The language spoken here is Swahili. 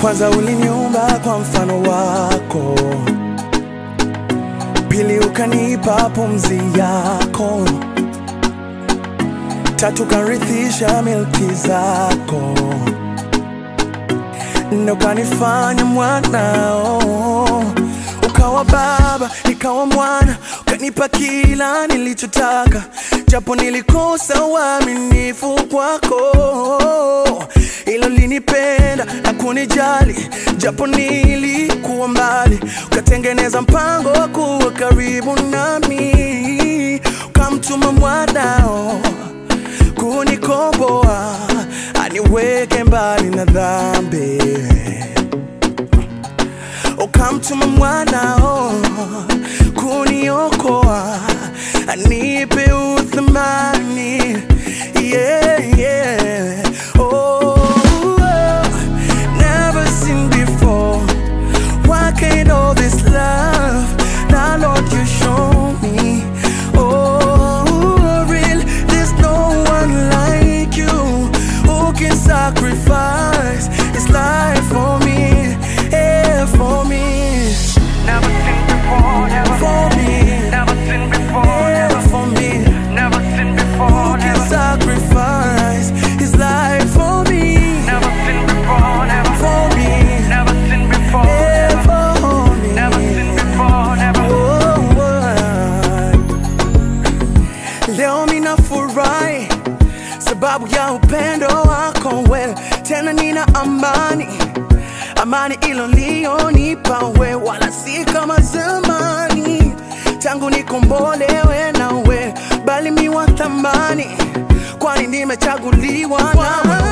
Kwanza uliniumba kwa mfano wako, pili ukanipa pumzi yako, tatu karithisha milki zako, nne ukanifanya mwanao, ukawa baba nikawa mwana, ukanipa kila nilichotaka, japo nilikosa uaminifu kwako ilo linipenda na kunijali, japo nilikuwa mbali, ukatengeneza mpango wa kuwa karibu nami, ukamtuma mwanao kunikomboa, aniweke mbali na dhambi, ukamtuma mwanao kuniokoa, anipe uthamani yeah, yeah. Oh, never seen before. Why can't all this love now, Lord, you show me? Oh, real, there's no one like you who can sacrifice his life for me, yeah, for me, Never seen before, never, for me, never seen before, yeah, never, for me. never seen Who before, can never, sacrifice his life for me, never seen before, never, for me, never seen before, yeah, never, for me. never seen before, never. Leo mina furahi sababu ya upendo wako wewe, tena nina amani, amani ilonionipa wewe, wala si kama zamani, tangu nikombolewe nawe, bali mi wa thamani, kwani nimechaguliwa nawe.